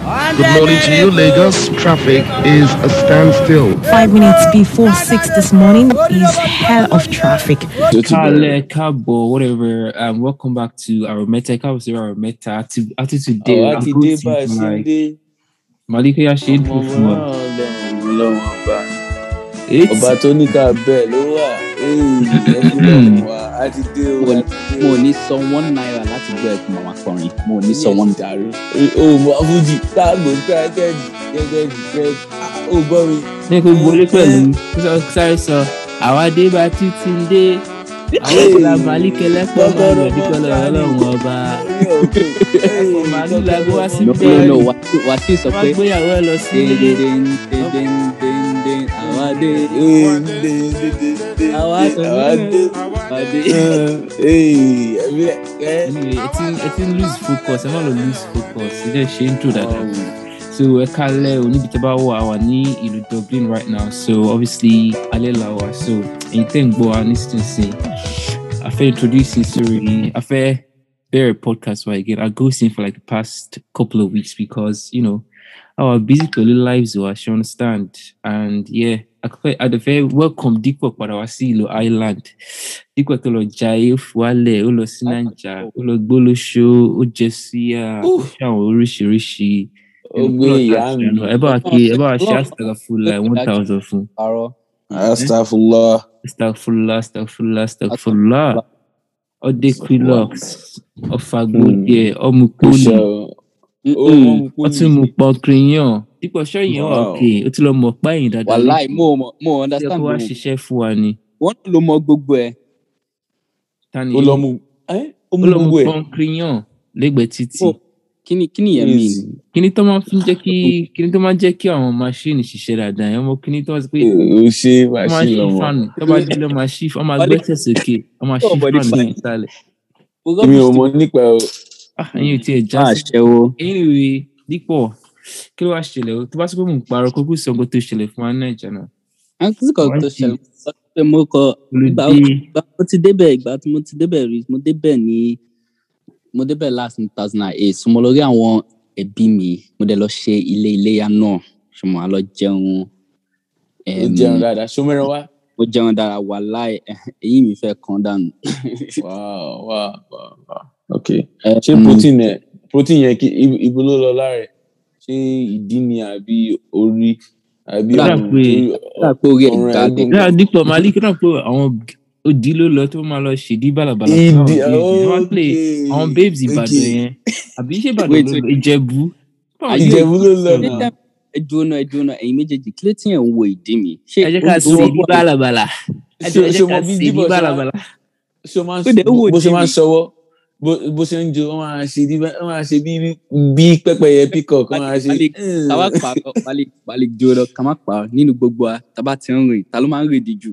Good morning to you, Lagos. Traffic is a standstill. Five minutes before six this morning is hell of traffic. Kale, Kabo, whatever. Um, welcome back to our meta. Kabo to our meta. Active, active today. àwa I'm ti going dé to bá a ṣe ń like dé Malika Yashid ọmọ Pufuma. ọlọ́run lọ́wọ́ ọba It's ọba tó ní ká bẹ́ẹ̀ ló wà ẹ̀ẹ́dẹ́gbẹ̀rún wa a ti dé o a ti dé mo o. ò ní san one naira láti gbọ́ ẹ̀kún màmá kọrin mo ò ní san one dàrú. o mọ fújì táàgbò kẹ́kẹ́jì kẹ́kẹ́jì kẹ́kẹ́jì o gbọ́ mi. ní kò wọlé pẹ̀lú sọ- sáré sọ àwa dé bá títí ń dé àwọn ìlà Malika lẹ́pọ̀ máa lọ dípẹ́ lọ ọlọ́run ọba. Ẹ̀fọ́ màálù la gbé wá sí no bẹ́ẹ̀. no no wà sí sọ Wọ́n pé gbéyàwó ẹ lọ sí ilé. déndéndéndéndén àwa dé àwa tó àwa dé. àwa dé. Ee, ẹ̀mí ẹ̀ kẹ́. Anyway, ẹ ti ẹ ti ń lose focus ẹ má lọ lose focus ẹ dẹ̀ ṣe intro dáadáa. So ẹ kálẹ̀ o níbi tí a bá wà wà ní ìlú Dublin right now so obviously alẹ́ la wà so èyí tẹ̀ ń gbọ́ wa nísinsìnyí a fẹ́ introduce yín sórí a fẹ́ bẹ̀rẹ̀ podcast wa again I go sin for like the past couple of weeks because you know our busy pẹ̀lú lives wa ṣe understand and yeah akọfẹ adẹfẹ welcome Dípò padà wá sí ìlú Ireland Dípò tó lọ jayé ó fi wálẹ̀ ó lọ sí Naija ó lọ gbólóṣó ó jẹ sí ó ṣe àwọn oríṣiríṣi ó gbé ìyá mi. ẹ bá wa kí ẹ bá wa ṣe astagfurullah one thousand fún àrọ astagfirullah. astagfurullah astagfurullah astagfurullah ọdẹ quillox ọfàgbọdẹ ọmùpọnì Iṣẹ́ o. Ó Mm-mm. mọ̀ ó tún mú pọnkìrìyàn dípò ṣọyìn wà Wow. òkè ó ti lọ mọ páyìn dáadáa wàláì mo ò mọ mo ò ó yẹ understand kó wá gbogbo ṣiṣẹ́ fún wa ni wọn ló mọ gbogbo ẹ tani ó lọ mú ẹ́ ó ó mú lọ mú gbogbo ẹ̀. pọnkìrìyàn lẹ́gbẹ̀ẹ́ títì Mo- kíni kíni yẹn mi ni kíní tó máa fi ń jẹ́ kí kíní tó máa ń jẹ́ kí àwọn máṣíìnì ṣiṣẹ́ dáadáa yẹn ọmọ kíní tó wá sí pé ó ṣe wọ́n máa wàṣí ṣí lọ́mọ. fáànù tó bá dé lọ́ máa ṣí wọ́n máa gbẹ́sẹ̀ sókè wọ́n máa ṣí Somebody fáànù fine. sí ìsàlẹ̀ èmi ò mọ nípa ẹ̀ o. ah ẹ̀yin ò tiẹ̀ já máa sí ṣẹwó anyway dípò kí ló wá ṣẹlẹ̀ o tó bá sọ pé mò ń parọ́ kókó sọ nǹkan tó ṣẹlẹ̀ fún wa ní nàìjà náà àǹtí kan tó Wọ́n ti- ṣẹlẹ̀ sọ pé mo kọ ìgbà olùdí ìgbà mo ti débẹ̀ ìgbà tí mo ti débẹ̀ rí mo débẹ̀ ní mo débẹ̀ last ní two thousand and eight so mo lọ rí àwọn ẹbí mi mo dẹ̀ lọ ṣe ilé iléyà náà ṣe mo wá lọ jẹun ó em, jẹun dáadáa ṣọmọrẹ wá. mo jẹun dára wà láì èyí mi fẹ́ kàn dànù. wow wow wow wow ok Eh, ṣé mm, protein ẹ protein yẹn kí ibo- ibo ló lọ lára ẹ ṣé ìdí ni àbí orí àbí Ó dà ọrùn pé- torí ó dà pé orí ẹ̀ ọrùn ẹ̀ ga gùn náà dípò màálí kí náà pé àwọn òdì ló lọ tó máa lọ ṣèdí bàlàbàlà fún ìdí àwọn babes. Wọ́n play ok àwọn babes ìbàdàn ok. yẹn àbí ṣé ìbàdàn Wait, ló wait. lọ ìjẹ̀bú Báwo ni ìjẹ̀bú ló lọ yóò Ní náà time- ẹ dúró náà ẹ dúró náà ẹ̀yin méjèèjì kí ló tí ẹ̀ ń wo ìdí mi. ṣé ẹ jẹ́ ká ó- ó- ṣèdí bàlàbàlà ẹ jẹ́ ẹ ṣé jẹ́ o ká mọ bí ṣèdí díbọ̀ ṣe máa bàlàbàlà ṣé o máa Ó dẹ̀ wò bó ṣe dí máa mi. ṣọwọ́ bó bó ṣe ń jo wọ́n máa ṣe bí wọ́n máa ṣe bí bí pẹ́pẹ́yẹ peacock wọ́n máa ṣe Balẹ̀- ká má pa balẹ̀ balẹ̀ dúró lọ ká má pa nínú gbogbo wa tá a bá ti ń rìn ta ló máa ń rìn díjú.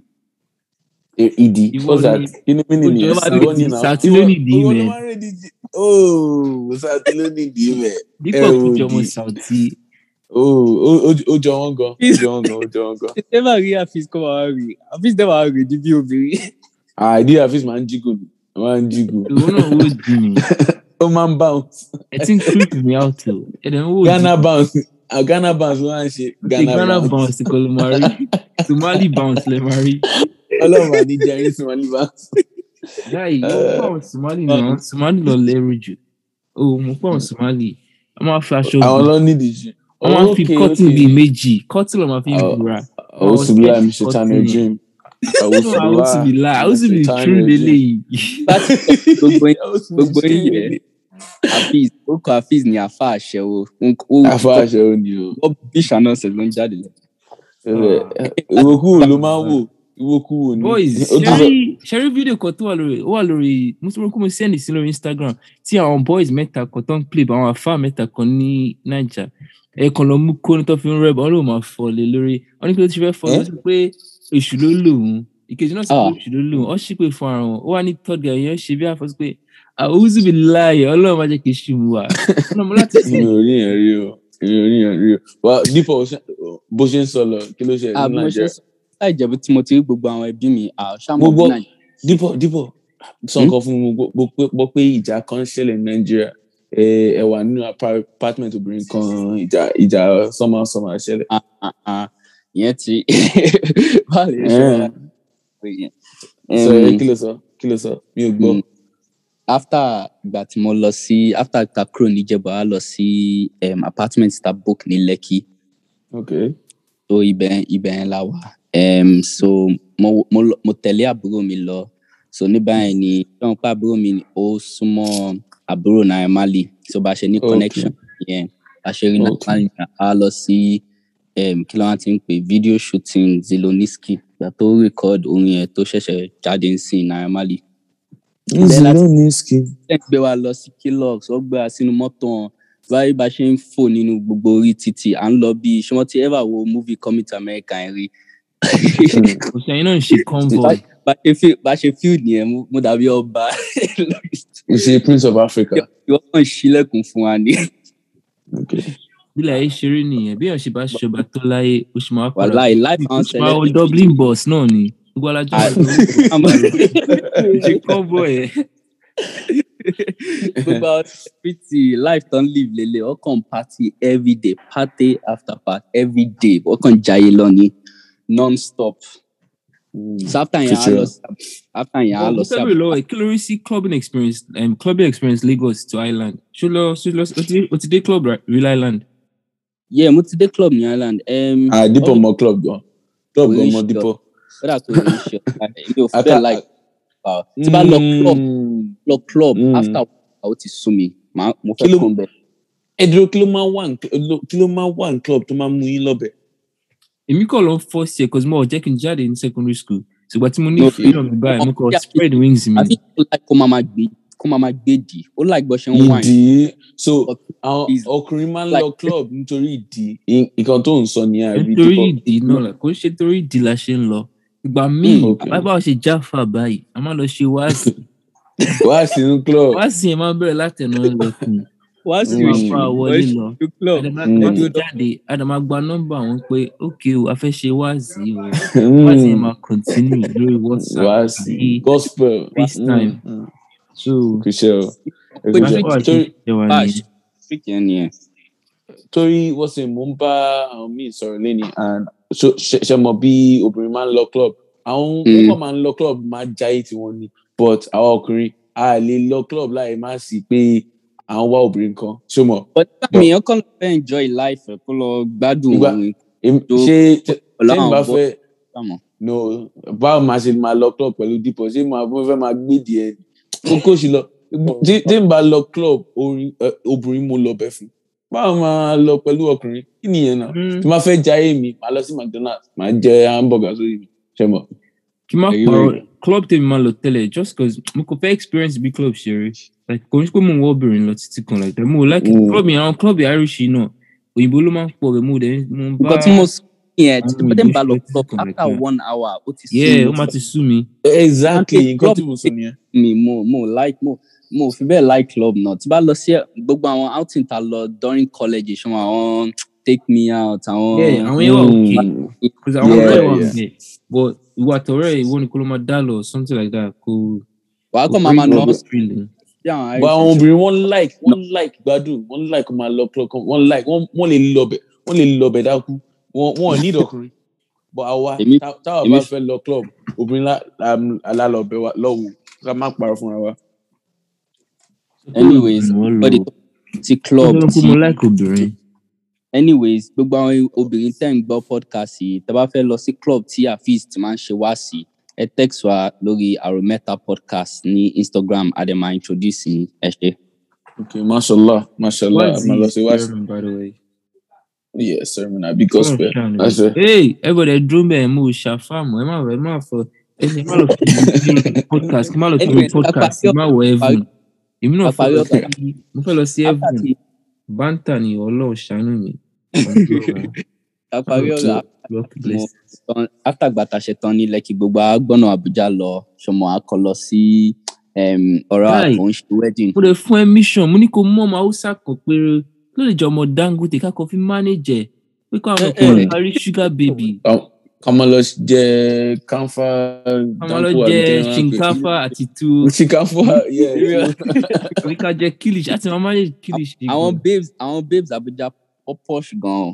ìdí Ìwọ what's that ni- inú mi Ojú nìyẹn ọba ìwọ rèdí, ni náà Sàtí ló nìdí ìwọ ló mẹ́. máa ń rèdí jì ooo Sàtí ló nìdí mẹ́ dípò ẹ kújọ ò ọmọ di. sàùtì ooo ó jọ wọ́n gan ó jọ wọ́n gan ó jọ wọ́n gan. ṣé máa rí àfíìs kó máa rí àfíìs dẹ́ máa rìn ní bí obìnrin. àìdí àfíìsì máa ń jígò ni máa ń jígò ìwọ náà wò di mi ó máa ń bounce ẹ ti ń creep me out o ẹ dẹ̀ ń wò di Ghana bounce ah, Ghana bounce ló máa ń ṣe ṣe Ghana Ghana bounce bounce kọ́ ló máa rí Somali bounce lè máa rí ọlọ́run àní jẹrin Somali bounce. láì ó pọ̀ àwọn Somali náà Somali lọ lẹ́rù jù ó mú pọ̀ àwọn Somali wọ́n máa fi aṣọ àwọn bù ló nídìí jù. wọ́n máa fi Okay, cotton okay. bíi méjì cotton ló máa fi ń Oh. bura Àwùsù bí láì mi ṣe Cotton tán ní yẹn. dream. àwọn sì bí láà àwọn sì bí true lélẹ́yìí láti gbogbo yín gbogbo yín yẹ àfíìs ó kọ àfíìs ní àfa àṣẹwó Afá aṣọ ò ní o. ó bí ṣáná ṣe ló ń jáde lẹ. Ìwòkúwò ló máa ń wò. Ìwòkúwò ni. boys Ó tún sọ- ṣẹ́rí ṣẹ́rí fídíò kan tó wà lórí ó wà lórí mùsùlùmí kó mo send sí lórí Instagram tí àwọn boys mẹ́ta kan tó ń play bá àwọn afá mẹ́ta kan ní Naija ẹ̀ẹ̀kan lọ mú kó ní tó fi ń rẹ́bà wọ́n ló máa fọ́ lé lórí wọ́n ní kí ló ti fẹ́ fọ́ ló sọ pé èṣù ló lò wọ́n ìkejì náà sọ pé Ah. èṣù ló lò wọ́n ó sì pé fún ara wọn ó wà ní third guy yẹn ṣe bí àfọ́sí pé àwùjọ bí láàyè ọlọ́run máa jẹ́ kí èṣù mú wa ọ̀nà mo láti Mi ò rí yẹn rí o. Mi ò rí yẹn rí o. Wà Dípò bó ṣe ń sọ lọ kí ló ṣe ní àbí mo ṣe Nàìjíríà. sọ láì jẹ́ bí tí mo ti rí gbogbo àwọn ẹbí mi àṣàmọ̀ Gbogbo- bí nàìjíríà Dípò Dípò sọ nǹkan fún mi mo gbọ́ pé- gbọ́ pé ìjà kan ń ṣẹlẹ̀ ní Nàìjíríà ẹ ẹ wà nínú apa- apartment obìnrin kan ìjà ìjà sọmọ sọmọ ṣẹlẹ̀. Ah, ah, ah. ìyẹn ti báwo lè ṣe Eh. wá pé yẹn. sọ ẹ Em, kí ló sọ kí ló sọ mi ò gbọ́. Mm. after ìgbà tí mo lọ sí after ta kúrò níjẹ̀bú a lọ sí um, apartment ta book ní lekki ok so ibẹ̀ ibẹ̀ yẹn la wà um, so mo, mo, lọ- mo tẹ̀lé àbúrò mi lọ so ní báyìí ni ṣé pé àbúrò mi ni ó súnmọ́ àbúrò Naira Marley so bá a ṣe ní Okay. connection yẹn bá a ṣe rí Naira Okay. Marley yẹn, a lọ sí um, kí ló wá ti ń pè video shooting Zeloniski ìgbà tó record orin yẹn tó ṣẹ̀ṣẹ̀ jáde ń sìn Naira Marley Bẹ́ẹ̀ láti- Zeloniski. ẹ gbé wa lọ sí kilox ó gbé wa sínú mọ́tò wọn báyìí bá ṣe ń fò nínú gbogbo orí títì à ń lọ bí ṣé wọ́n ti ever wo movie coming to America yẹn rí òṣèyìn náà ń ṣe convoy bá ṣe feel bá ṣe feel nìyẹn mo- mo dàbí ọba you say prince of africa. ìwọ́n kàn ṣílẹ̀kùn fún wa ní okay. bílẹ̀ ayé ṣeré nìyẹn bí ọ̀ṣẹ̀ bá ṣọba tó láyé ó ṣe máa padà wàláì life ó and ṣe máa wọ dublin bus náà ni gbogbo alájọ ṣe convoy ẹ̀ gbogbo àwọn celebrity life don live lele wọ́n kàn party everyday party after party everyday wọ́n kàn jayé lọ ní non-stop so after yẹn a lọ sí after yẹn a lọ mo sí fẹ́ bèrè lọ́wọ́ ẹ̀ kí ló rí sí clubbing experience um, clubbing experience lagos to island ṣó lọ ṣó lọ o ti dé- o ti dé club right? real island yeah mo ti dé club ní Ireland um, ah dípò mọ club gan club gan Oríṣi mọ dípò. ó dà pé orí ṣe èmi ò Ata- fẹ́ like uh, tí bá lọ club Mm. lọ club Mm. after ó ti sú mi màá- mo Kí fẹ́ ló- kàn bẹ̀. ẹ dúró kí ló máa wà ní kí ló máa wà ní club tó máa mú yín lọ́bẹ̀. èmi kọ̀ lọ first year cause mo ò jẹ́ kí n jáde ní secondary school ṣùgbọ́n tí mo ní No, freedom báyìí mo kọ̀ yeah, spread wings mi àti ó like kó máa máa gbé kó máa máa gbé dì ó like bó ṣe ń wine ìdí so But àwọn is- ọkùnrin máa ń like- lọ club nítorí ìdí I- nǹkan tó ń sọ ní àbí nítorí dípò. ìdí náà là kò ń ṣe torí ìdí la ṣe ń lọ ìgbà míì Mm, okay. bábà ṣe jáfà báyìí a máa lọ ṣe wáàsì wá sínú club. wáàsì yẹn máa bẹ̀rẹ̀ látẹnu ẹlẹ́kùn wá sí máa fa wọlé lọ club àdàmà Mm. wá tó jáde àdàmà gba nọ́mbà wọn pé ókè o a fẹ́ ṣe wáàsì o Mm. wáàsì yẹn máa continue lórí whatsapp wá àbí sí gospel. FaceTime. Mm, mm. so kò ṣe o. Pé Ẹ bá jẹ́- ṣe wà ṣe torí- ṣe wà bá a ní ṣe freak yẹn nìyẹn torí wọ́n sì mò ń bá àwọn míì sọ̀rọ̀ lẹ́ni and so- ṣe ṣe mọ̀ bí obìnrin máa ń lọ club àwọn Mm. púpọ̀ máa ń lọ club máa jáyé tiwọn ni but àwọn ọkùnrin a lè lọ club láì má sí pé à ń wá obìnrin kan ṣó mọ̀ but táwọn èèyàn kàn lọ fẹ́ enjoy life ẹ̀ kó lọ gbádùn Ìgbà- orin Em- tó- ṣé pẹ̀lú ṣé n àwọn bá bọ́ fẹ́ sàmọ̀ no báwo máa ṣe máa lọ club pẹ̀lú dípò ṣé máa mo fẹ́ máa gbé díẹ̀ kókó sí lọ tí tí n bá lọ club orin ẹ, obìnrin mo lọ bẹ̀ fún báwo máa lọ pẹ̀lú ọkùnrin kí nìyẹn náà Mm. tí máa fẹ́ jayé mi máa lọ sí mcdonald's máa jẹ hamburger sórí mi ṣe mọ̀. kí n má Èyí parọ́ rẹ̀. club tèmi máa lọ tẹ́lẹ̀ just cause mo kò fẹ́ experience bí club ṣe rí like kò ń ṣe pé mo ń wọ́ obìnrin lọ títí kan like that mo like Mm. club yẹn àwọn club irish yìí náà òyìnbó ló máa ń pọ̀ rẹ̀ mo dẹ̀ mo ń bá nǹkan tí mo sọ yẹn tí àwọn mo dé ń bá lọ ìgbésẹ̀ club tí kò after like that. one hour ó ti sú yeah mi ó máa ti sú mi exactly Àti nǹkan tí club- mo sọ nìyẹn. mi mo mo like mo mo ò fi bẹ́ẹ̀ like club náà tí bá lọ sí gbogbo àwọn outing ta lọ during college ṣe wọn àwọn take me out àwọn yeah àwọn yẹn wà okay Mm. cause àwọn Yeah, ọ̀rẹ́ wà yeah. bẹ̀ but ìwà àtọ̀rẹ́ ìwọ ni kó ló máa dá lọ something like that kò wàá kò kàn máa máa bring nọ up feeling. sí àwọn but àwọn Irish obìnrin wọn like wọn like gbádùn wọn like kó máa lọ club kan wọn like wọn wọn lè lọ bẹ wọn lè lọ bẹ dákú wọn wọn ò ní ìdọkùnrin but àwa Èmi- tá- táwa èmi- bá fẹ́ lọ club obìnrin lá- lá- alálọbẹ wa lọ́wọ́ ká má parọ́ fúnra wa. anyways Wọ́n lò. body ti club Ó ti mo like obìnrin anyways gbogbo àwọn obìnrin tẹ́ ń gbọ́ podcast yìí tẹ́ bá fẹ́ lọ sí club tí afeez ti máa ń ṣe wá sí ẹ text wa lórí arometa podcast ní instagram adema introduce yín ẹ ṣe. okay mashallah mashallah What's ma lọ sí wá his sermon, by the way? yes sermon abi gospel Ọlọ́run ṣàánú that's mi. it. Hey, everybody dúró bẹ́ẹ̀ mo ṣàfàmù ẹ má ẹ má fọ ẹ ṣe má lọ fi mi podcast kí má lọ fi mi Anyways, podcast àpàtì kí má wọ heaven. Èmi náà fẹ́ àpàrí lọ ọ̀gá. sí mo fẹ́ lọ sí after heaven. ti Bántà ni Ọlọ́run ṣàánú mi. àparí ọ̀rọ̀ God bless. tán after gbàtà ṣe tán ní lẹ́kì gbogbo agbọ́nà àbújá lọ ṣọmọ akọ lọ sí um, ọ̀rọ̀ Guy. àkọ́ ń ṣe wedding. Mo lè fún ẹ mission mo ní kó mú ọmọ Hausa kan péré ló lè jẹ ọmọ Dangote kákan fi manage ẹ̀ pé kó àwọn Eh, ọkùnrin eh. parí sugar baby. Àwọn- ká máa lọ jẹ kánfà ká máa lọ jẹ shinkafa àti tu shinkafa yeah. àbí ká jẹ kilish àti màmá lè kilish. àwọn babes àwọn babes abuja ó posh gan-an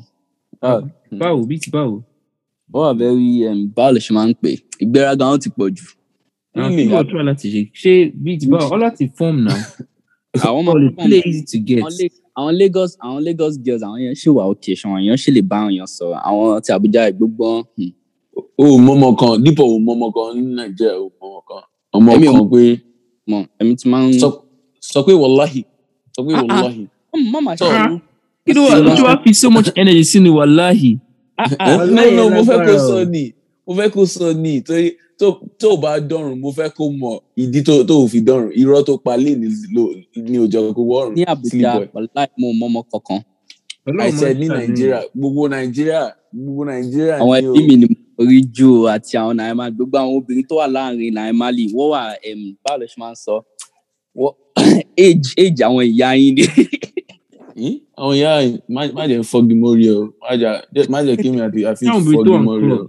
báwo bí ti báwo. ó wà very um, báwo lè ṣe máa ń pè ìgbéraga wọn ti pọ̀ jù àwọn Really? kí wọ́n try láti ṣe ṣé bí ti báwo ọ láti form now. àwọn All the máa play easy to get. àwọn La- àwọn lagos àwọn lagos girls àwọn yẹn ṣì wà òkè ṣan èèyàn ṣì lè bá àwọn èèyàn sọ̀rọ̀ àwọn ti abuja gbogbo hmm, o mọmọ kan dípò o mọmọ kan ní nàìjíríà o mọmọ kan ọmọ Èmi ò kan pé mọ èmi ti máa ń sọ sọ pé wàláhì sọ pé Ah, ah. wàláhì má má ṣe Sọ- irú kí ló wà ló wá fi so much energy sínú wàláhì. Eh, no no mo fẹ́ kó sọ ni mo fẹ́ kó sọ ni torí tó tó o bá dọ̀rùn mo fẹ́ kó mọ ìdí tó tó o fi dọ̀rùn irọ́ tó pa lé ní ló- ní òjò kó wọ́ọ̀rùn ní abuja Sleep boy. wàláì mo mọmọ kankan I said ní nàìjíríà gbogbo nàìjíríà gbogbo nàìjíríà àwọn ni o ẹbí mi ni mo rí jù o àti àwọn naima gbogbo àwọn obìnrin tó wà láàrin naima lè wọ́n wà um, báwo lè ṣe máa ń sọ Wọ́n- age age àwọn ìyá yín ni Hmm? àwọn ìyá yìí, má má jẹ́ fọ́gi mórí o má jà- má jẹ́ kí mi àti àfi Táwọn obìnrin tó fọ́gi wà ń mórí o. club.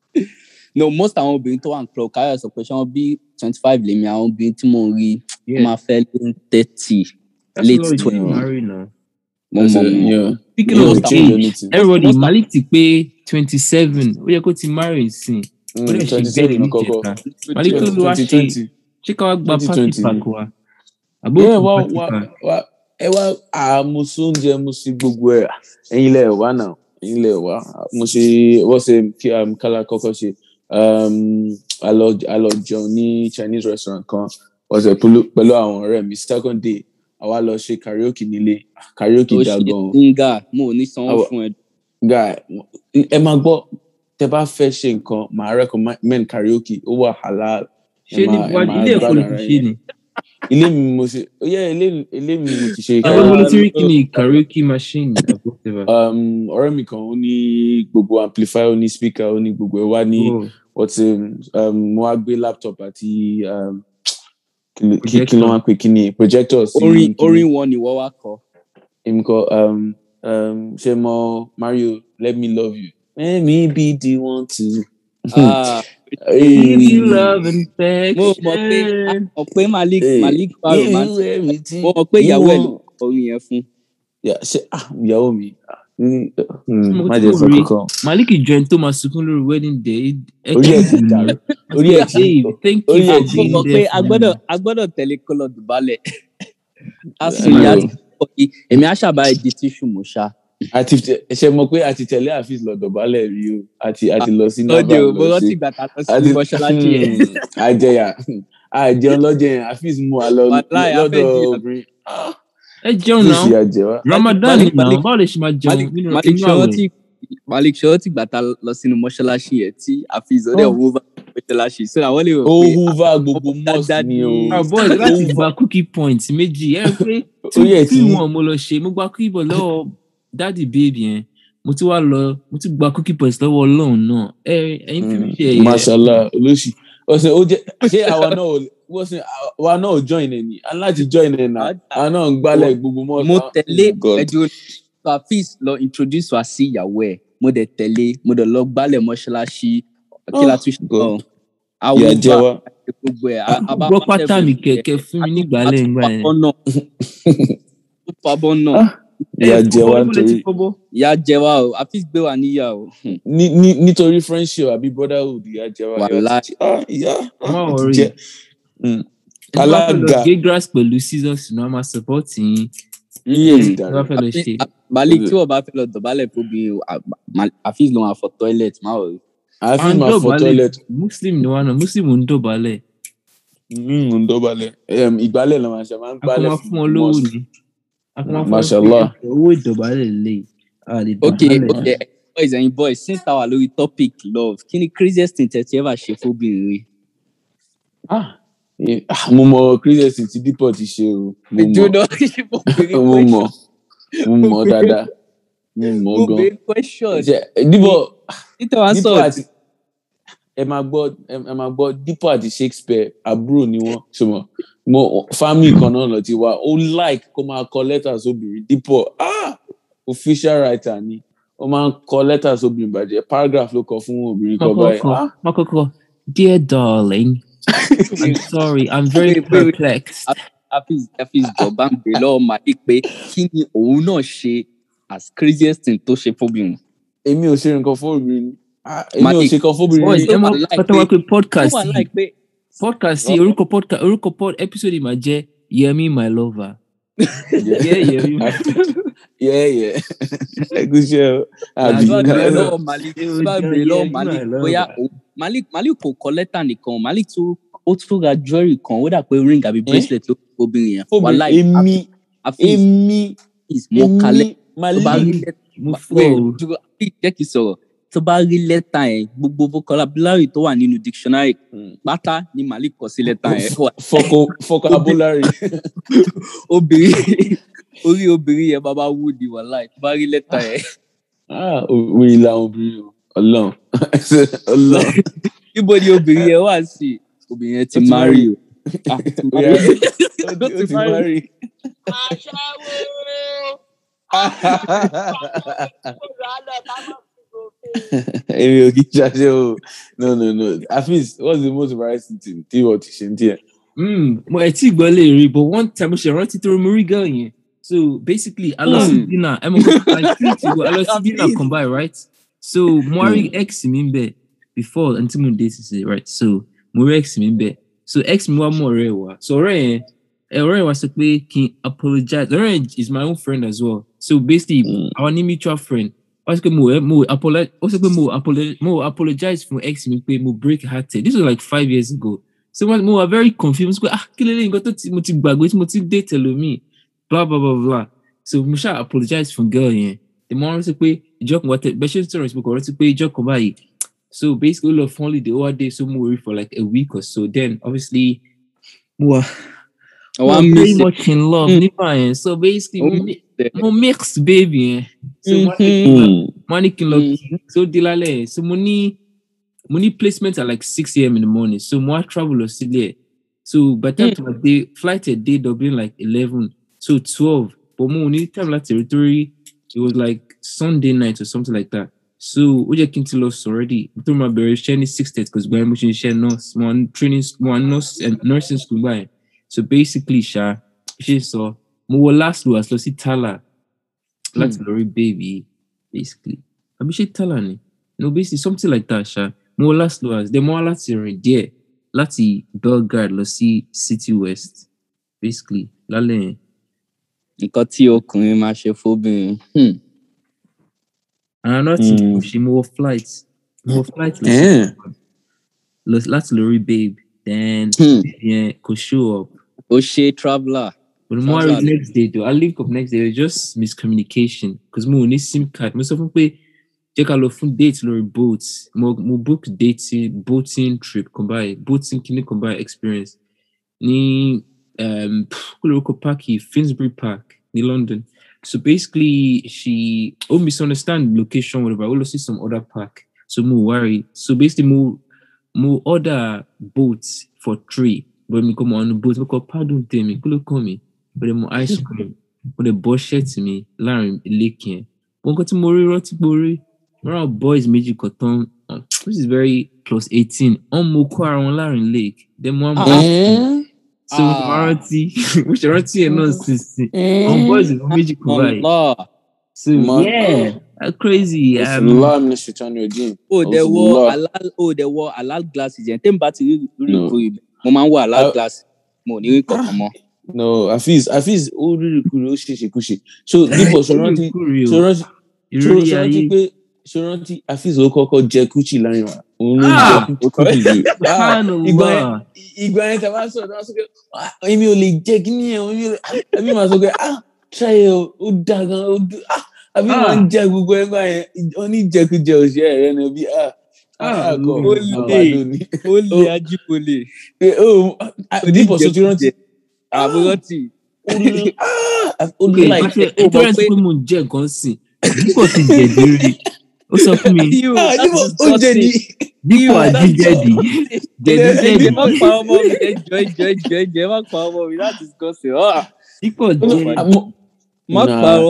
no most àwọn obìnrin tó wà ní club káyọ̀ sọ pé ṣé wọ́n bí twenty five lèmi àwọn obìnrin tí mo rí wọ́n máa fẹ́ lé thirty late twenty mo mọ̀ That's it, mọ̀ yeah. Speaking Yeah, of we change age, anything. everybody most- Malik ti pé twenty seven ó yẹ kó ti marry sin. Mm, Ó dẹ̀ ṣe 27 bẹ́ẹ̀ ní kọ́kọ́. ìjẹta. Malik tó ló wá ṣe 2020. ṣé ká wá gba party 2020 pack wa. Àbó Yeah, kò wá party wá pack. wá ẹ wá àmú sóúnjẹ mo sí gbogbo ẹ ẹyin lẹ wá náà ẹyin lẹ wá mo ṣe wọ́n ṣe kí um, kálá kọ́kọ́ ṣe um, a lọ a lọ jẹun ní chinese restaurant kan wọ́n ṣe pẹ̀lú pẹ̀lú àwọn ọ̀rẹ́ mi second day àwa lọ ṣe karaoke nílé karaoke ó dá ṣe gan nga mo ò ní sanwó Àwọ̀- fún ẹ guy ẹ máa gbọ́ tẹ bá fẹ́ ṣe nǹkan màá recommend karaoke ó wà halal Ṣé ní máa- ẹ wájú máa ilé ẹ̀kọ́ ló gbádùn ti ara ṣe yín. ni? ilé mi mo ṣe ó yẹ ilé ilé mi mo ti ṣe Àwọn Uh, olóṣèlú kí ni karaoke machine àbó whatever. um, ọ̀rẹ́ mi kan ó ní gbogbo amplifier ó ní speaker ó ní gbogbo ẹ̀ wá ní Oh, ọtí um, mo wá gbé laptop àti um, kí ló- kí kí Projector. ló wá pè kí ni projector sí orin kí ni- orin wọn ni wọ́n wá kọ èmi kọ um, um, ṣe mọ mario let me love you let me be the one to. Ah, Give you love and mo mọ̀ pé affection. mọ̀ pé malik Hey, malik wà give romantic you everything mo mọ̀ pé you ìyàwó ẹ̀ ló want. kọ orin yẹn fún Yeah, ṣe ah ìyàwó mi ah, mm, mm, Mo má tí jẹ́ mo sọ rí- kankan Malik join tó máa sunkún lórí wedding day. Ẹ orí ẹ̀ kí ti ni? dàrú orí ẹ̀ ti Dave, thank orí you ẹ̀ for ti- mo being mọ̀ pé there a for gbọ́dọ̀ me. a gbọ́dọ̀ tẹ̀lé kọ́lọ̀ dùbálẹ̀ a I sùn ìyá know. ti kọ́ kí èmi á ṣàbá di tíṣù mọ́ ṣá àti ṣe mọ pé àti tẹ̀lé àfíìs lọ dọ̀bálẹ̀ rí o àti àti lọ sí lọ́dẹ nava o mo lọ rántí sí ìgbà tá a lọ sí àti mọ́ṣáláṣí yẹn Hmm, àjẹyà àjẹun lọ́jẹ̀ yẹn àfíìs mú wa lọ Wàláì, lọ́dọ̀ afẹ́ obìnrin Ẹ jẹun àfíìs náà. yà jẹ wá. Ramadan Malik- náà Malik- báwo lè ṣe máa jẹun Malik- nínú Malik inú ṣọwọ́ àwẹ̀? tí Malik ṣọwọ́ tí ìgbà tá a lọ sínú mọ́ṣáláṣí yẹn tí àfihàn ọdẹ Oh. owó bá mọ́ṣáláṣí so àwọn lè rò ó pé húva gbogbo ọmọ mosque dáadáa ni o ni- Ah, boys, láti gba cookie point méjì ẹ rí pé ó yẹ tí tí wọn mo lọ ṣe mo gba cookie point lọ́wọ́ dáàdì baby yẹn mo ti wá lọ mo ti gba cookie point lọ́wọ́ Ọlọ́run náà ẹ ẹyin fi mi ṣe ẹyẹ mashallah olóṣì ọ̀sẹ̀ ó jẹ́ ṣé àwa náà ò wọ́n sìn àwa náà ò join ẹ̀ ní aláti join ẹ̀ náà àwa náà ń gbálẹ̀ gbogbo mosque. mo Ah, tẹ̀lé oh God. ẹjọ́ hafiz lọ introduce wa sí ìyàwó ẹ̀ mo dẹ̀ tẹ̀lé mo dẹ̀ lọ gbálẹ̀ mọ́ṣáláṣí kí la tún ṣe God. náà àwọn ìyà jẹ wá. gbogbo ẹ̀ a- a bá gbọ́ pàṣẹ pátá mi fún kẹ̀kẹ́ fún mi nígbàlẹ̀ ńgbà yẹn. Fabọ́ náà. Ó fabọ́ náà. Ah. ìyà Ẹ, jẹ wá fọwọ́, ibo lẹ ti nítorí fọwọ́? Ìyá jẹ wá o, Hafiz gbé wa níyà o. Hmm. ní- ní- nítorí friendship àbí brotherhood ìyà jẹ wá. ìyà Wàláì. ti- ah, ìyà Má ah, worry. jẹ. Mm. Ẹ tó bá fẹ́ lọ alága gé grass pẹ̀lú scissors náà máa support yín iye Hmm. ti tó bá dàrú. fẹ́ lọ ṣe. Malik tí wọ́n bá fẹ́ lọ dọ̀bálẹ̀ fóbi o, à- Ma- Hafiz ló máa fọ toilet má wọ̀ àfi À ń máa fọ dọ̀bálẹ̀. toilet muslim ni wọn náà muslim ń dọ̀bálẹ̀ mímú ń dọ̀bálẹ̀ Em, ìgbálẹ̀ ló máa ṣe máa ń a kò gbálẹ̀ máa fún wọn lówó mosque. ni a kò máa fún wọn Mashallah. pé owó ìdọ̀bálẹ̀ lè a lè Ok, dọ̀bálẹ̀. ok, boys and boys, since táwa lórí topic love, kí ni craziest thing tẹ̀ tí ẹ bá ṣe fóbìnrin rí? Ah, eh, ah, mo mọ christian tí dípọ̀ ti ṣe o mo mọ Jóná ṣe fóbìnrin mo mọ question. mo mọ dáadáa mo mọ gan Fóbìnrin question. Ṣe- dípọ̀ Títẹ̀ wá dípọ̀ sọ̀rọ̀ àti ẹ máa gbọ́ ẹ máa gbọ́ dípọ̀ àti shakespeare àbúrò ni wọ́n ṣùgbọ́n mo family kan náà lọ ti wá ó like kó máa kọ lẹ́tà sóbìnrin dípọ̀ ah official writer ni ó máa ń kọ lẹ́tà sóbìnrin bàjẹ́ paragraph ló kọ fún obìnrin kan báyìí Makoko, Ah, Makoko, dear darling, I'm sorry, I'm very Wait, wait, wait. perplexed. Hafiz Hafiz jọba ń bè lọ́wọ́ Malik pé kí ni òun náà ṣe as craziest thing tó ṣe fóbìnrin. èmi ò ṣe nǹkan fún obìnrin Ah, èmi ò Malik, ṣe kan fún obìnrin Boy, rí. ó ẹ mọ wà like pátáwá pé- pé podcast ó wà yìí láì pé podcast yìí orúkọ podcast orúkọ pod episode yìí máa jẹ́ Yemi my lover. Yeah, Yemi. yeah yeah ẹgúsẹ àbí àdúrà bèrè Ghana. lọ́wọ́ Malik àdúrà bèrè lọ́wọ́ Malik bóyá òun- Malik Malik kò kọ lẹ́tà nìkan Malik tún ó tún ra jewelry kan ó dà pé ring àbí bracelet ló fún obìnrin yẹn. obìnrin Wàláì, èmi Hafiz èmi Hafiz mo kalẹ̀ èmi tó bá rí Malik lẹ́tà mo wait flow. dúró Hafiz, jẹ́ kí n sọ̀rọ̀ tó bá rí lẹ́tà yẹn gbogbo vocabulary tó wà nínú dictionary Hmm. pátá ni Malik kọ sí lẹ́tà yẹn. Ó wà- Foco- vocabulary obìnrin orí obìnrin yẹn bàbá wú di wàláì tó bá rí lẹ́tà yẹn. ah òwe làwọn obìnrin o Ọlọ́run Ọlọ́run Ibo ni obìnrin yẹn wà sí? Obìnrin yẹn ti Ó ti marry marry. o. Ah, ti Ó yá, marry. ó ti- ó ti marry. èmi ò kí ṣàṣẹ o no no no Hafiz what's the most embarrassing thing tí wọ́n ti ṣe ń tiẹ̀. Mm, mo ẹ tí gbọ́ lè rí but one time mo ṣe rántí tó mo rí girl yẹn so basically a lọ sí Mm. dinner ẹ mọ̀ kó like three to go a lọ sí dinner kan báyìí right so mo wá rí ex mi ń bẹ̀ before until mo date ṣe right so mo rí ex mi ń bẹ̀ so ex mi wá mú ọ̀rẹ́ ẹ̀ wá so ọ̀rẹ́ yẹn ẹ ọ̀rẹ́ yẹn wá sọ pé kí n apologize ọ̀rẹ́ yẹn is my own friend as well so basically Mm. our ní mutual friend wọ́n sọ pé mo mo apologize ó sọ pé mo apologize mo apologize fún ex mi pé mo break hearted this was like five years ago so mo mo were very confused mo sọ pé ah kí lélẹ́yìn nǹkan tó ti mo ti gbàgbé tí mo ti dé tẹlomi blah blah blah blah so mo ṣáà apologize fún girl yẹn the mo rántí pé ìjọ kan wá tẹ bẹ́ẹ̀ ṣe ń sọ̀rọ̀ ìsìnkú rántí pé ìjọ kan báyìí so basically ó lọ fún holiday ó wá dé so mo worry for like a week or so then obviously mo wà mo Àwọn wà very miss much in love Mm. nípa yẹn so basically Oh, mo mi- there. mo mix baby yẹn so mo wá ní- Mm. mo wá ní kí n lọ Mm. kí so dé lálẹ́ yẹn so mo ní mo ní placement at like six a.m. in the morning so mo wá travel lọ sílé ẹ̀ so by the time Mm. to my day flight ẹ̀ dé Dublin like eleven so twelve but mo ní time láti rí torí it was like Sunday night or something like that so ó jẹ́ kí n ti lọ sùn already nítorí mo bẹ̀rẹ̀ iṣẹ́ ní six thirty cause gbàgbé mo ṣe iṣẹ́ nurse mo wà ní training mo wà ní nurse and nursing school gbà yẹn so basically ṣá ṣe sọ mo wọ last last lọ sí Tala láti lọ rí baby basically àbí ṣe Tala ni no basically something like that ṣá mo wọ last last then mo wá láti rìn díẹ̀ láti Belgrade lọ sí City West basically lálẹ́ yẹn nǹkan tí ọkùnrin máa ṣe fóbìnrin. Hmm. and another thing Mm. mo ṣe mo wọ flight mo wọ flight lọ sí Eh. lọ- láti lọ rí babe then Hmm. yẹn kò show up ó ṣe traveller. but mo wá rí Sounds next day though I link up next day it was just miscommunication because mo ò ní sim card mo sọ fún pé jẹ́ ká lọ fún date lórí boat mo mo book dating boating trip kan báyìí boating kìíní kan báyìí experience ní um, kó lórúkọ park yìí Finsbury Park ní London so basically she ó misunderstand location whatever ó lọ sí some other park so mo worry so basically mo mo order boat for three but mi kò mọ ọ̀nà boat mo kọ pardon tèmi kí ló kàn mí mo dẹ̀ mọ ice cream mo dẹ̀ bọ́ ṣẹ́ẹ̀tì mi láàrin lake yẹn wọn kọ́ tí mo rí rántí pé orí wọn rà boys méjì kan tán uh, which is very close eighteen wọn mú kó ara wọn láàrin lake then mo wá mú Eh. so mo Ah. rántí mo ṣe rántí ẹ̀ náà sísìn àwọn boys ìlú méjì kan báyìí Allah. so Ma- yeah that's crazy um, Bismillah min shaitan rajim. ó dẹ̀ wọ Bismillah. halal ó dẹ̀ wọ halal glasses yẹn tẹ́mi bá ti rí rí No. ìkórè mo máa ń wọ halal Ah. glasses mo ò ní rí kankan mọ́. No, Hafiz, Hafiz, ó rírì kúrò, ó ṣèṣe kúṣe. So, dípò ṣòrántí, Kúrì o, ṣòrántí, ìrírí ṣòrántí ayé pé ṣòrántí Hafiz ó kọ́kọ́ jẹ kúchì láyìn wa. Òun ló Ah! jẹ kúchì jù. Ah, Ìgbà yẹn, subhanallah ìgbà yẹn tàbá sọ̀rọ̀ tàbá sọ pé, "Ah, èmi ò lè jẹ kí ni ẹ̀, èmi ò lè, ah," àbí màá sọ pé, ah, try ẹ̀ o, ó da gan, ó dùn, ah, àbí Ah. màá ń jẹ gbogbo ẹ̀ gbà yẹn, oníjẹkújẹ òṣèré rẹ̀ ni bí, ah, Ah, ah, kọ̀, ó lè. àbádọ́ ni. ó lè ajíbolè. Eh, oh, ah, dípò sọ ti rántí, àbúrò tì. ó lè, ah, ó ok lè like, ìpàṣẹ ó mọ̀ ìtọ́rẹ́ pé- sí pé mo ń jẹ nǹkan sìn dípò ti jẹ̀dí rí ó sọ fún mi ah, dípò ó jẹ ní. dípò àjíjẹ̀dì jẹ̀dí Ẹ- jẹ̀dí ẹ má pa ọmọ mi ẹjọ ẹjọ ẹjọ ẹjọ ẹ má pa ọmọ mi láti discuss it. Ah, dípò Ó jẹ mà- má Nah. parọ́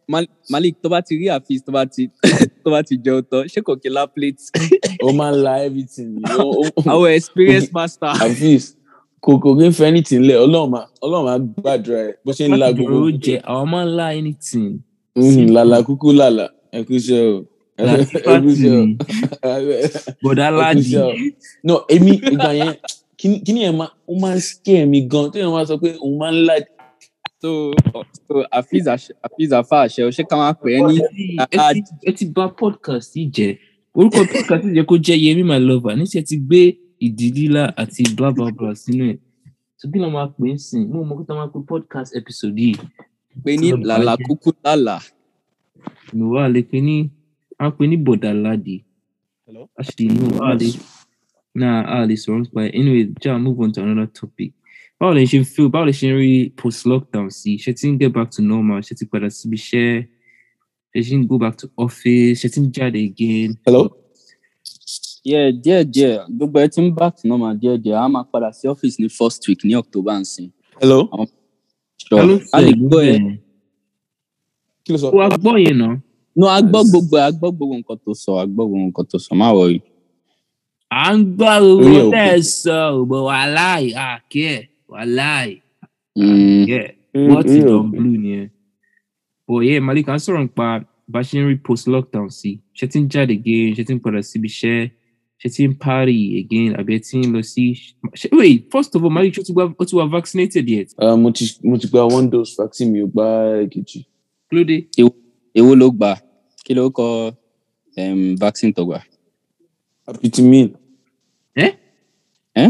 Mal- malik tó bá ti rí àfíìs tó bá ti tó bá ti jẹun tán ṣé kò kí lá plate ó máa ń la everything ni ó ó- our experience master. àfíìs kò kò kí n fẹ́ anything lẹ̀ ọlọ́run máa ọlọ́run máa gbàdúrà ẹ̀ bó ṣe ń la láti gbogbo dúró jẹ àwọn máa ń lá anything Mhm, làlà kúkú làlà ẹ kú iṣẹ́ o ẹ láti kú pàtì iṣẹ́ o ni bọ̀dá ẹ kú ládì iṣẹ́ o. no èmi ìgbà yẹn kíní kíní yẹn máa ó máa ń scare mi gan tó yẹn máa sọ pé òun máa ń la so so àfíìs àṣẹ àfíìs àfa àṣẹ o ṣé ká máa pè é ní ẹ ti- ẹ ti bà podcast yìí jẹ́ orúkọ podcast yìí jẹ́ kó jẹ́ yẹmi my lover níṣẹ́ ti gbé ìdí lílá àti bla bla bla sínú ẹ̀ tó kí ló máa pè é sìn mo mọ̀ kó tó máa pe podcast episode yìí pé ní Sọ̀rọ̀ làlà bàjẹ́. kúkú lálà no a lè pe ní a pe ní bọ̀dà ládì Hello? actually no a lè nah a lè sọ̀rọ̀ nípa ẹ̀ anyway ja move on to another topic báwo lè ṣe feel báwo lè ṣe ń rí post lockdown sí ṣe ti ń get back to normal ṣe ti padà síbi iṣẹ́ ṣe ti ń go back to office ṣe ti ń jáde again. hello yeah díẹ̀ díẹ̀ gbogbo ẹ ti ń back to normal díẹ̀ díẹ̀ a máa padà sí ọ́fíìsì ní first week ní october nsìn hello sure Ta ló a lè sọ gbọ́ ẹ yẹn? kí ló sọ ó wá gbọ́ yẹn náà. no a gbọ́ gbogbo a gbọ́ gbogbo nǹkan tó sọ a gbọ́ gbogbo nǹkan tó sọ má wọrí. à ń gbọ́ Orí owó ẹ̀ ò tẹ́ pé. ẹ sọ òbò wàláì àkí ẹ̀ wàláì Mm, yeah Mm, what orí is ẹ̀ ò on pé. blue nìyẹn. but yeah malik à ń sọ̀rọ̀ nípa bá a ṣe ń rí post lockdown sí ṣe ti ń jáde again ṣe ti ń padà síbi iṣẹ́ ṣe ti ń party again àbí ẹ ti ń lọ sí. ṣe- wait first of all malik ṣé o ti gba- o ti wà vaccinated yet? Ah, mo ti mo ti gba one dose vaccine mi ò gba èkejì kí ló dé? èwo ló gbà kí ló kọ um, vaccine tó gbà. apitimin ẹ Eh?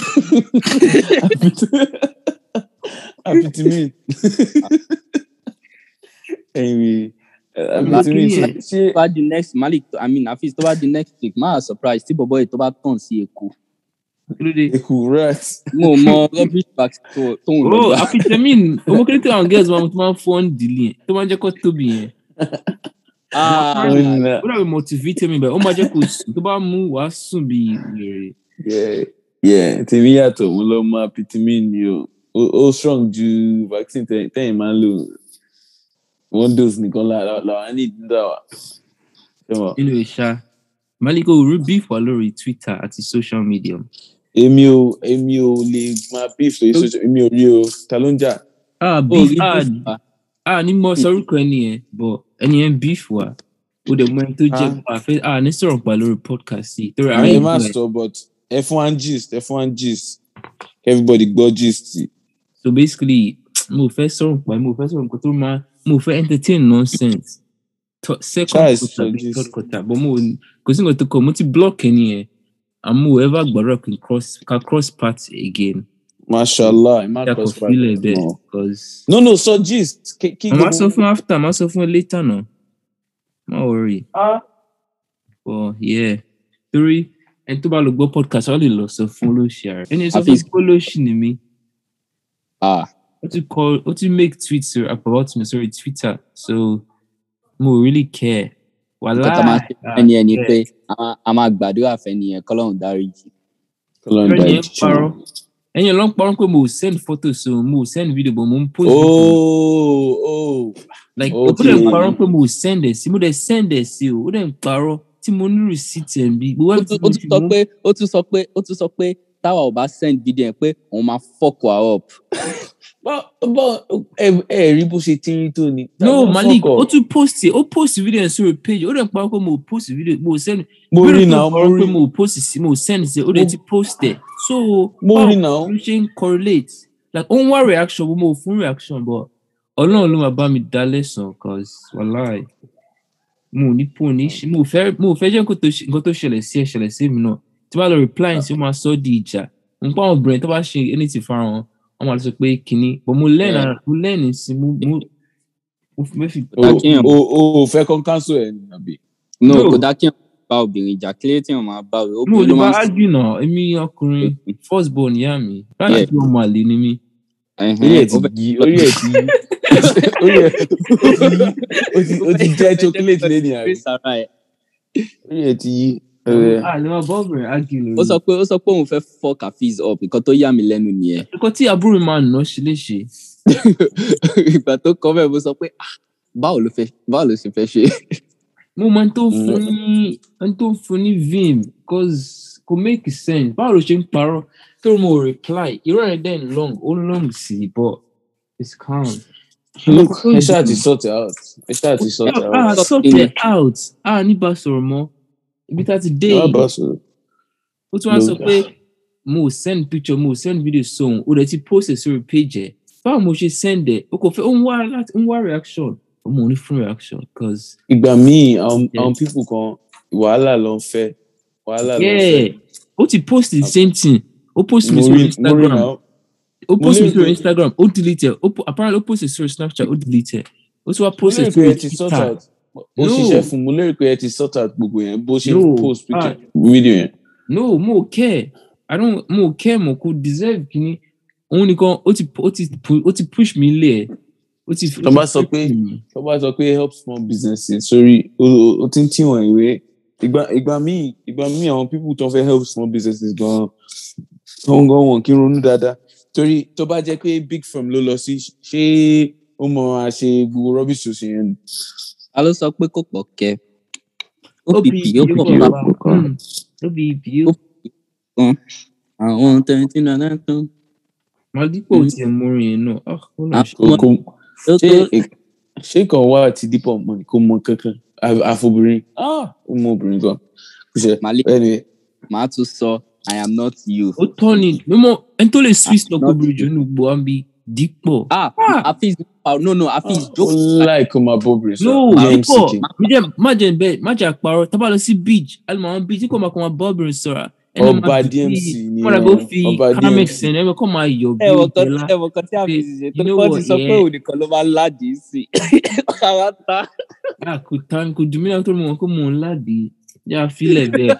apitimin ẹ̀yin apitimin ṣe ṣe tó bá di next malik i mean afis tó bá di next week máa surprise tí bọ̀bọ̀ yìí tó bá tàn sí èkó kí ló dé? eku rat mo mọ rubbish vaccine tó tó ń lọ oh gbà. afitamin owó kéré tí àwọn girls máa tó máa ń fọ́n dìlì yẹn tó máa ń jẹ́ kó tóbi yẹn. Ah, Ọ̀nà. ó dàbí multivitamin bẹ́ẹ̀ ó máa jẹ́ kó sùn tó bá mú wàá sùn bí wèrè. Yeah, yeah, tèmi yàtọ̀ mo lọ mọ apitimin ni o ó ó strong ju vaccine tẹ- tẹ́yìn máa ń lò one dose nìkan la- la- làwọn ní ìdúrà wa. Ṣé mo? nínú ìṣá maliko rí beef wà lórí twitter àti social media. èmi ò èmi ò lè máa beef lórí social èmi ò rí o ta ló ń jà. ah ó beef rí ah beef wa. ah ní mo sọ orúkọ ẹni yẹn but ẹni yẹn beef wà ó dẹ̀ mọ ẹni tó jẹ́ Ah. pa àfẹ́ ah ní sọ̀rọ̀ pa lórí podcast yìí torí àwọn ẹ má ìgbà ẹ̀. sọ but ẹ fún one gist ẹ fún one gist everybody gbọ́ gist. so basically mo fẹ́ sọ̀rọ̀ pa mo fẹ́ sọ̀rọ̀ nǹkan tó máa mo fẹ́ entertain nonsense To- second Charles quarter sọ bí gist. third quarter but mo kò sí nǹkan tó kọ mo ti block ẹni yẹn and mo ever gbọ́dọ̀ kí n cross ka cross path again mashallah ẹ má yà kò cross path fílẹ̀ bẹ́ẹ̀ mọ́. because. no no sọ gist kí kí Màá sọ fún after, màá sọ fún ẹ later náà. Má worry. Ah. But yeah, torí ẹni tó bá lọ gbọ́ podcast, wọ́n lè lọ sọ fún olóṣì ààrẹ. Ẹni sọ fún Hafiz. pé olóṣì ni mí. Ah, Ó ti call, ó ti make tweets about me sorry Twitter. So, mo really care. Wàhálà. nǹkan tó máa ṣe fún ẹni ẹni pé a máa- a máa gbàdúrà fẹ́ni yẹn kọ́lọ́run dáríjì. Ọlọ́run Ẹni dárí yẹn jì parọ́. wọ́n. Ẹni yẹn ló ń parọ́ pé mo ò send photo so mo ò send video but mo ń post video. oh oh like ó ó dẹ̀ ti- ń parọ́ pé mo ò send ẹ̀ sí mo dẹ̀ send ẹ̀ sí o ó dẹ̀ ń parọ́ tí mo ní receipt ẹ̀ ń bí. gbogbo ó tún ó tún sọ mo- pé ó tún sọ pé ó tún sọ pé táwa ò bá send video yẹn pé òun máa fuck wa up. bọ́ bọ́ ẹ ẹ rí bó ṣe tí ń tó ni. no Fuck malik off. ó tún post ẹ ó post video ẹ sórí page ó dẹ̀ parọ́ pé mo ò post video mo ò send mo Bí ó rí dẹ̀ náà mo parọ́ pé rí mo ò post sí mo ò send sí ó dẹ̀ ti post ẹ̀ so mo báwo rí náà ló ṣe ń correlate like ó ń wá reaction bó mo ò fún reaction but ọlọ́run ló máa bá mi dá lẹ́sàn cause wàláì mo ò ní pò ní ṣe mo ò fẹ́ mo ò fẹ́ jẹ́ nǹkan tó ṣe- nǹkan tó ṣẹlẹ̀ sí ẹ ṣẹlẹ̀ sí mi náà tí bá lọ reply sí ó máa sọ ọ́ di ìjà nǹkan àwọn obìnrin tó bá ṣe anything fara wọn wọn máa sọ pé kínní but mo learn Yeah. ara- mo learn sí mo mo mo fi mo fi o Dákíyàn. o o fẹ́ kọ́ cancel ẹ̀ ní àbí. no No. kò dá kí wọn bá obìnrin jà kílé tí wọn máa bá mo obìnrin lè ló bá máa ń argue náà èmi ọkùnrin first born ìyá mi báyìí Yeah. tí ọmọ àlè ni mí orí ẹ̀ ti yí orí ẹ̀ ti yí orí ẹ̀ ó ti ó ti jẹ́ chocolate lẹ́ni àbí orí ẹ̀ ti yí. ẹ̀, àlè máa bá obìnrin argue lórí ó sọ pé ó sọ pé òun fẹ́ fuck Hafiz up nǹkan tó yà mí lẹ́nu nìyẹn nǹkan tí àbúrò mi máa nà ṣe léṣe ìgbà tó kọ́ bẹ́ẹ̀ mo sọ pé ah báwo ló fẹ́ báwo ló ṣe fẹ́ ṣe. mo máa ń tó fún ní ń tó fún ní vim cause kò make sense báwo ló ṣe ń parọ́ tó mo reply irọ́ ẹ̀ dẹ́n long ó long sí i but it's calm. look ẹ ṣáà ti sort it out ẹ ṣáà ti sort it ah out. sort it out ah ní bá sọ̀rọ̀ mọ́ ibi tá a ti dé Má yìí bá sọ̀rọ̀. ó tún wá sọ Look. pé mo send picture mo send video sóhun ó dẹ̀ ti post ẹ̀ sórí page ẹ̀ báwo mo ṣe send ẹ̀ o kò fẹ́ ó ń wá láti ń wá reaction ó mọ̀ ní fún reaction cause ìgbà míì àwọn Yeah. àwọn people kan wàhálà ló ń fẹ́ wàhálà ló ń yeah fẹ́. ó ti post the same thing ó post mi mo sórí rí mo rí instagram náà ó post mi lérò sórí pé- instagram ó delete ẹ̀ ó po- apparently ó post it sórí snapchat ó delete ẹ̀ ó tún wá mo post lérò it pé ẹ sórí ti sort twitter out ó No. ṣiṣẹ́ fún mo lérò pé ẹ ti sort out gbogbo yẹn bó ṣe No. post picture Ah. video yẹn. no mo ò care i don't mo ò care mo kò deserve kini òun nìkan ó ti ó ti pu- ó ti push mi lé ẹ̀ ó ti. Tó bá sọ pé- tó bá sọ pé help small businesses sórí o o- o ti ń tí wọn ìwé ìgbà ìgbà míì ìgbà míì àwọn people tó ń fẹ́ help small businesses gan wọn gan wọn kí n ronú dáadáa torí tó bá jẹ́ pé big firm ló lọ sí ṣé ó mọ àṣe gbogbo rubbish òsì yẹn ni. ta ló sọ pé kò pọ̀ kẹ́ OPP OPP ó pọ̀ ó bá pọ̀ bá OPP ó àwọn tẹ̀yìntì náà tó máa dípò tiẹ̀ mórin yẹn náà ah ó lọ Ah, ṣe. Kò- kò- tó ṣé tó ṣé kan wá àti dípọ̀ mọ́ ni kò mọ kankan Àf- àfobìnrin ah ó mọ obìnrin gan kò ṣe Malik anyway màá tún sọ i am not you. ó tọ́ ni mímọ́ ẹni tó lè swiss Ah, lọ not kóbìnrin jù nínú gbogbo wa ń bi dípò. ah Ah. Hafiz ah, no no Hafiz ó joke like kó máa bóbìnrin no sọ james dípò king mi jẹ́ má jẹ́ bẹ́ẹ̀ má jẹ́ àparọ́ tábà lọ sí beach alimọ̀ àwọn beach tí kò máa kọ́ máa bọ́ obìnrin sọ̀rọ̀ ẹni máa ọba fi- dmc ni wọ́n dàgbọ́ fi ọba carmex dmc ẹni ẹ̀mẹ́ kọ́ máa yọ̀ bí ẹwọ kan ìjẹ́lá. ẹwọ kan tí Hafiz ṣe tó You know wọ́n ti what, sọ pé yeah. òun nìkan ló máa ń ládìí sí káwá ta. Ah, kò tán kò dùn mí náà tó mọ̀ kó mò ń ládìí yá fílẹ̀ bẹ́ẹ̀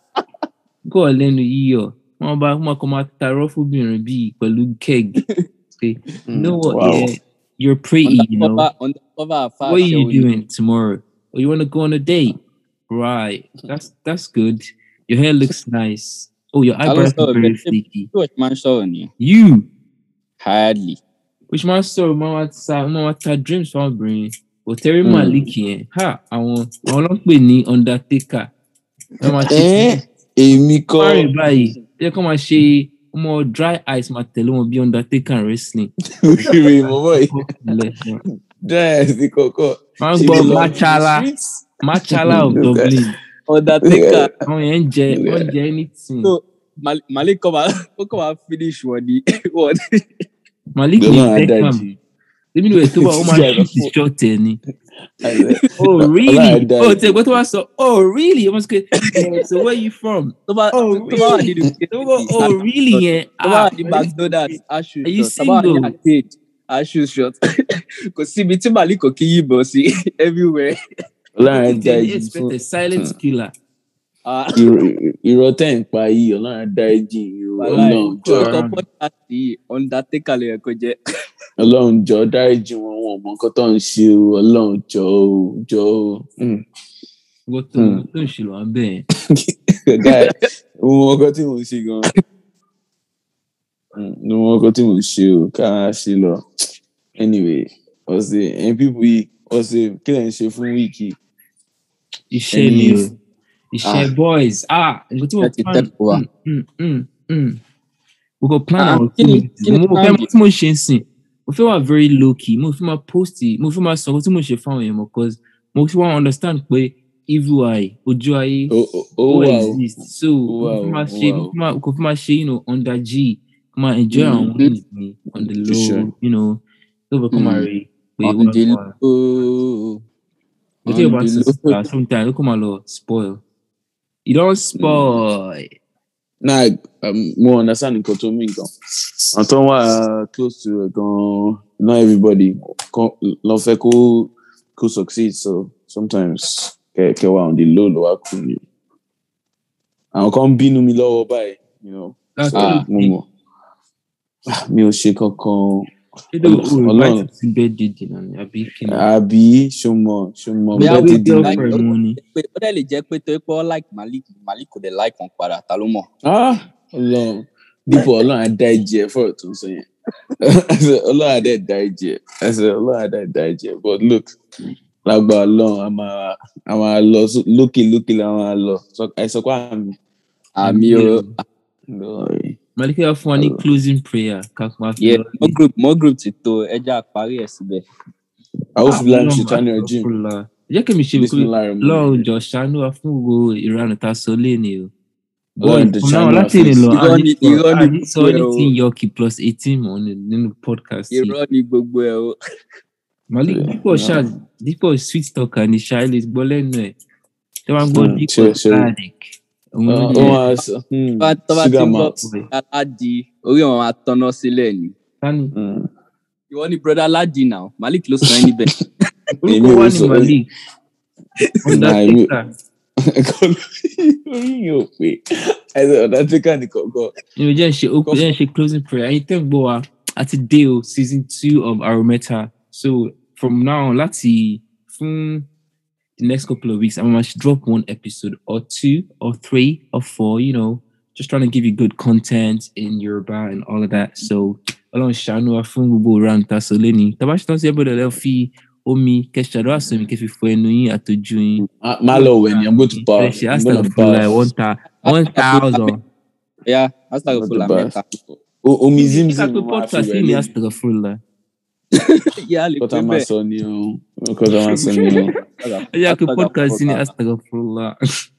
kọ́ lẹ́nu yíyọ̀ wọ́n bá wọ́n kọ́ máa tarọ́ fóbìnrin bíi pẹ̀lú keg pé you know what wow. yeah, you're pretty you know undercover undercover afa what are you aṣẹ́wó ni. doing tomorrow oh you want to go on a date right that's that's good your hair looks nice oh your Ta ló eyebrows sọ̀rọ̀ are very bẹ́ẹ̀? Ṣé flaky bí wọ́n ṣe máa ń sọ̀rọ̀ ni you hardly. which man sọ̀rọ̀ máa wá ta máa wá ta dreams fún obìnrin òtẹ́rì Mm. malik yẹn ha àwọn àwọn ló ń pè ní undertaker wọ́n máa ṣe ẹ èmi kọ́ fárin báyìí ẹ kọ́ máa ṣe ọmọ dry ice máa tẹ̀lé wọn bí undertaker wrestling rèé mọ́mọ́ yìí Lẹ̀- dry sí kọ́kọ́ máa ń Ṣe gbọ́ lè lọ machala streets. machala of Look at- dublin undertaker àwọn yẹn ń jẹ wọ́n ń jẹ anything so Mal- malik kọ́ máa ó kọ́ máa finish wọn ni wọn. malik ní Gbọ́dọ̀ beckham adájí. èmi ni wẹ̀ tó bá ó máa Yeah, shoot the shot ẹ̀ ni oh Ọlọ́run really adájí. oh tẹ̀ gbọ́ tó bá sọ oh really ọmọ sọ pé eh, so where you from tó bá Oh, tó bá wà really? nínú tó bá oh really yẹn tó bá ah wà ní mcdonald's aṣù Are you shot tó bá wà ní single? arcade aṣù shot kò síbi tí malik kò kí yìnbọn sí everywhere. ọlọ́run What did they adájí expect fún a silent killer Ah, irọ́- irọ́ tẹ̀ ń pa yìí ọlọ́run adájí yìí o. wàláì, ọlọ́run jọ orúkọ podcast yìí undertaker ló yẹ kó jẹ́. ọlọ́run jọ dáríjì wọn wọn mọ nǹkan tó ń ṣe o ọlọ́run jọ o jọ o. Mm. wọ́n tó Hmm. tó ń ṣe lọ́wọ́ bẹ́ẹ̀ Guy, mo mọ nǹkan tí mò ń ṣe gan. Mm, mo mọ nǹkan tí mò ń ṣe o ká ṣe lọ. anyway ọ̀sẹ̀ ẹ̀yin pípù yìí ọ̀sẹ̀ kí lẹ̀ ń ṣe fún wíìkì. iṣẹ́ ni o iṣẹ́ boys ah nǹkan tí mo Ẹ ti plan tẹ́kọ̀ọ́ wa. Mm, mm, mm, mm. mo kò plan Ah, àwọn kí ni- activities. kí ni mo mo fẹ́ plan mọ tí mo ṣe ń sìn mo fẹ́ wà very low key mo fẹ́ máa post it mo fẹ́ máa sọ nǹkan tí mo ṣe fáwọn èèyàn mọ̀ cause mo fi wá understand pé evil eye ojú ayé ó ó- ó ó wà o exist so Ó mo wà fi o, máa ó ṣe wà mo o. fi máa kò fi máa ṣe you know under g kò máa enjoy Mm. àwọn wins mi on the For low sure. you know tó bẹ kó máa Mm. rí pé on wọ́n the wà. low. But think On about the it, low. uh, sometimes look at my lord, spoil. You don't spoil. náà um, mo understand nǹkan tó mí gan. àwọn tó wà close to ẹ̀ gan not everybody kan- lọ fẹ́ kó kó succeed so sometimes kẹ kẹ wà on the low ló wá kú ni. àwọn kan ń bínú mi lọ́wọ́ báyìí you know. That's so what mo I mọ̀ Ah, mi ò ṣe kankan think. You know, Ọlọ́run. invite to bed did you know, a big king. àbí ṣọmọ ṣọmọ Bí bẹ́ẹ̀ àwọn ti Big di girl- girl for money. pé ó dẹ̀ lè jẹ́ pé tó pé ó like malik malik kò dẹ̀ like wọn padà ta ló mọ̀. Ah, Ọlọ́run dípò Ọlọ́run á dá ẹ̀jẹ̀ ẹ̀ fọ̀rọ̀ tó ń sọ yẹn ẹsẹ̀ ọlọ́run adé da ẹ̀jẹ̀ ẹsẹ̀ ọlọ́run adé da ẹ̀jẹ̀ but look lágbà ọlọ́run a máa a máa lọ só- lókè lókè la máa lọ Sọ- ẹ sọ pé àmì àmì o lọ́ọ̀rì. Malika wá fún wa ní closing prayer kakuma fi yeah lọ. more group more group ti tó ẹja parí ẹ̀ síbẹ̀. àwọn fúlàní Ọlọ́run ṣe tán ní ọjọ́ Astaghfirullah. jẹ́ kí mi ṣe wípé Bismillahir lọ́run jọ ṣàánú wa fún gbogbo ìranù tá a sọ léèní o. Ọlọ́run Bọ́ọ̀lù jọ̀ọ́ fún náà ṣàánú wa láti fún rìn lọ Irọ́ àní ni- sọ irọ́ ni àní sọ gbogbo ẹ̀ o. anything yọkì plus eighteen mọ́ ní- nínú podcast yìí. irọ́ ni gbogbo ẹ̀ o. Malik Yeah, dípò ṣáà dípò sweet talker ní ṣáà lè gbọ́ lẹ́nu ẹ̀ tí wọ́n gbọ́ Hmm, dípò sure, sure. sadiq. Òun ló ó jẹ́ máa sọ hmm, Tó bá- tó bá ti sugar ń gbọ́ mouth. aládì orí wọn máa tọ́nà sílẹ̀ ni. Tani. Hmm. ìwọ ni brother aládì náà malik ló sọ ẹ́ níbẹ̀. Èmi Orúkọ ò wa sọ- ni Malik. Nah, èmi- Undertaker. orí yóò pé ẹsẹ̀ ọ̀dàtẹ́kà ní kọ̀ọ̀kan. You know, just share, open, just share closing prayer. And you think, boy, at today, oh, season two of Arometa. So from now on, let's see, from the next couple of weeks, I'm going to drop one episode or two or three or four, you know, just trying to give you good content in Yoruba and all of that. So, Ọlọ́run ṣàánú wa fún gbogbo round ta sọ lẹ́ni. Tàbá ṣe tán sí ẹgbẹ́ lọ fi omi kẹṣàdó àsọmi kẹfì fọ ẹnu yín àtọjú yín. Ah, má lọ wẹ̀ ni i'm going to Ẹ bath ṣe i'm going to astagfirullah bath. one ta one thousand. ẹ̀yà astagfirullah Go to mẹ́ta. O- omi Ká zimzim pé mo máa fi podcast wẹ̀ yìí ni lé astagfirullah. ìyá lè kọ́tà pé máa bẹ́ẹ̀. sọ ni o kọ́tà máa sọ ni o. ẹ jẹ́ kí podcast yìí ní astagfirullah.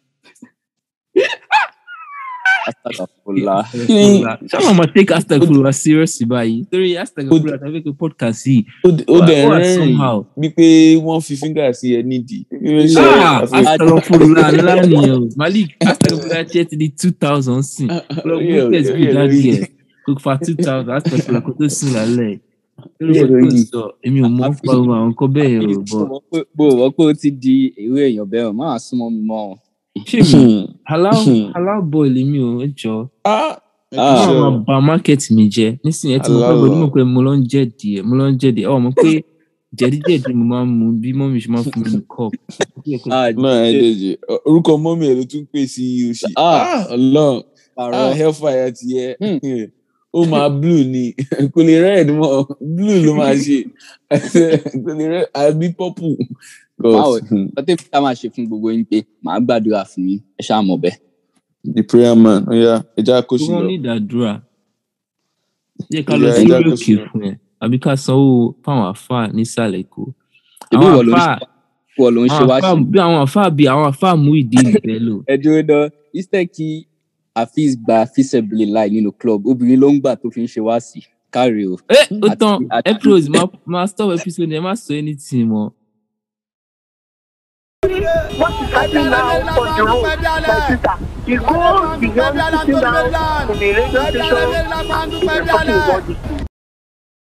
astagfirullah. Ṣáà máa take astagfirullah serious báyìí. Torí astagfirullah tàbí kí podcast yìí. ó d- ó dẹ̀ Wà- wà rẹ́rìn somehow. bí pé wọ́n fi fíngà sí ẹ nídìí. Kí ló ṣe Ah, ẹ́? astagfirullah ńlá ni o. Malik astagfirullah tiẹ̀ ti di two thousand sìn. Lọ Orí gbé ẹ̀- test orí bí ẹ̀ dáàdi lórí. ẹ̀. Kò fa two thousand astagfirullah kó tó sùn lálẹ́. Lórí Orí ẹ̀ bó tó lórí. sọ, èmi ò mọ̀ ń pa ohun àwọn nǹkan bẹ́ẹ̀ o. But bó o wọ́n pé ó ti di èrè èèyàn bẹ́ẹ̀ o máa súnmọ́ mi mọ́ ọ. ṣé mi halal halal boy lèmi o ẹ jọ. Ah, Ah. Wọ́n sure. máa ba market mi jẹ́. Nísìnyí ẹ ti mọ̀ pé Halal. mo mọ̀ pé mo lọ ń jẹ́ díẹ̀ mo lọ ń jẹ́ díẹ̀. Ọ̀ mọ̀ pé jẹ̀díjẹ̀dí mo máa ń mu bí mọ́mí ṣe máa ń fún mi ní cup. Ah, náà ẹ jẹjẹ orúkọ mọ́mí ẹ̀ ló tún pè sí òṣì Ah. ọlọ́run pààrọ̀. ah hellfire ti yẹ ó máa blue ni kò lè red mọ́ blue ló máa ṣe kò lè red àbí purple. Báwo? God, hmm, lọ́tẹ́ fi ká máa ṣe fún gbogbo yín pé màá gbàdúrà fún yín ẹ ṣáà mọ̀ bẹ́ẹ̀. the prayer man oya ẹja kò sí Wọ́n lọ. ní ìdádúrà. Jẹ́ ká Ìyá lọ sí ẹja orí kò òkè sí lọ. fún ẹ. Àbí ká sanwó fáwọn àfáà nísàlẹ̀ Èkó. Èmi Àwọn ìwọ ló ń àfáà ṣe ìwọ ló ń ṣe àwọn wá àfáà sí. bí àwọn àfáà bí àwọn àfáà mú ìdí ìbẹ́ lò. ẹ dúró dán instead kí afeez gba feasible láì nínú club obìnrin ló ń gbà tó fi ń ṣe wá sí káre o. Ẹ ó Àti- tán àti- Epros máa stop episode ẹ má sọ anything mọ́. What is happening now on the road, my sister? You go beyond sitting down in the radio station to be talking about this.